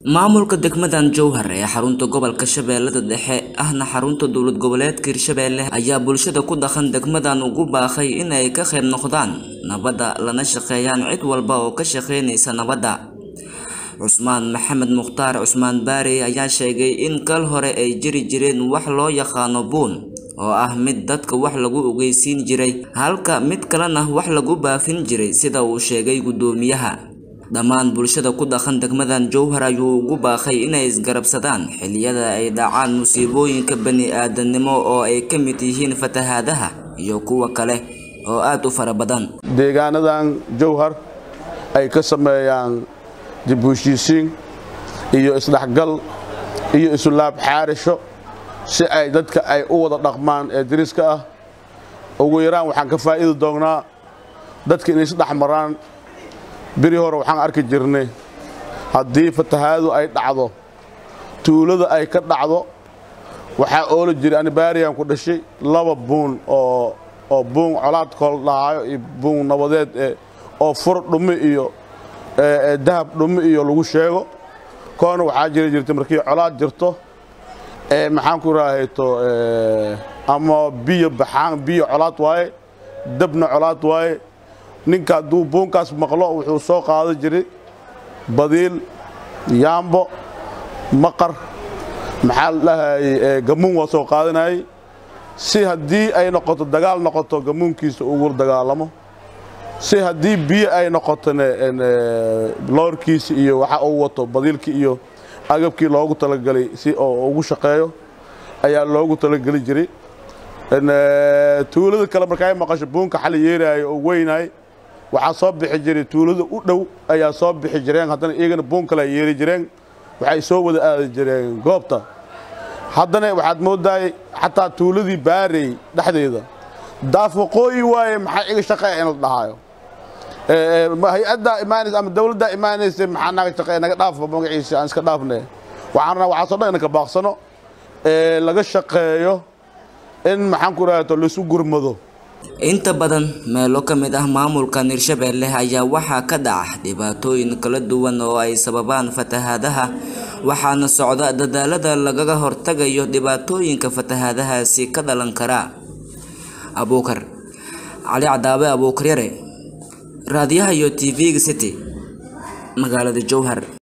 maamulka degmadan jowhar ee xarunta gobolka shabeellada dhexe ahna xarunta dowlad goboleedka hirshabeelle ayaa bulshada ku dhaqan degmadan ugu baaqay inay ka qayb noqdaan nabadda lana shaqeeyaan cid walba oo ka shaqeynaysa nabadda cusmaan maxamed mukhtaar cusmaan baari ayaa sheegay in kal hore ay jiri jireen wax loo yaqaano buun oo ah mid dadka wax lagu ogeysiin jiray halka mid kalena wax lagu baafin jiray sida uu sheegay guddoomiyaha dhammaan bulshada ku dhaqan degmadan jowhar ayuu ugu baaqay inay isgarabsadaan xilliyada ay dhacaan musiibooyinka bani-aadamnimo oo ay ka mid yihiin fatahaadaha iyo kuwa kale oo aada u fara badan deegaanadan jowhar ay ka sameeyaan dib u heshiisiin iyo isdhexgal iyo isulaab xaarisho si ay dadka ay u wada dhaqmaan ee dariska ah ugu yaraan waxaan ka faa'iidi doonnaa dadka inay isdhex maraan beri hore waxaan arki jirnay haddii fatahaadu ay dhacdo tuulada ay ka dhacdo waxaa oola jiray anibaariyaan ku dhashay laba buun oo oo buun colaad kool dhahaayo iyo buun nabadeed oo fur dhumi iyo dahab dhumi iyo lagu sheego koona waxaa jiri jirtay markii colaad jirto maxaan ku raahayto ama biyo baxaan biyo colaad waaye dabna colaad waaye ninka hadduu buunkaas maqlo wuxuu soo qaadan jiray badiil yaambo maqar maxaa la dhahayey gamuun waa soo qaadanayey si haddii ay noqoto dagaal noqoto gamuunkiisa ugu dagaalamo si haddii biyo ay noqotone loorkiisa iyo waxa uu wato badiilkii iyo agabkii loogu talagelay si oo ugu shaqeeyo ayaa loogu talageli jiray tuulada kale markaay maqasho buunka xali yeeraayo oo weynaay waxaa soo bixi jiray tuulada u dhow ayaa soo bixi jireen haddana iyagana buun kale ay yeeri jireen waxay soo wada aadi jireen goobta haddana waxaad moodaay xataa tuuladii baarey dhexdeeda daaf waqooyi waaye maxaa iga shaqeeya in la dhahaayo hay-addaa imaanaysa ama dawladdaa imaanaysa maxaa naga shaqeeya naga dhaafba magaciisa aan iska dhaafne waxaan rabnaa waxaasoo dhan inanka baaqsano laga shaqeeyo in maxaan ku rahaato laisu gurmado inta badan meelo ka mid ah maamulkan hirshabeelle ayaa waxaa ka dhaca dhibaatooyin kala duwan oo ay sababaan fatahaadaha waxaana socda dadaalada lagaga hortagayo dhibaatooyinka fatahaadahaasi ka dhalan kara abuukar cali cadaabe abuukaryare raadiyaha iyo t v-ga city magaalada jowhar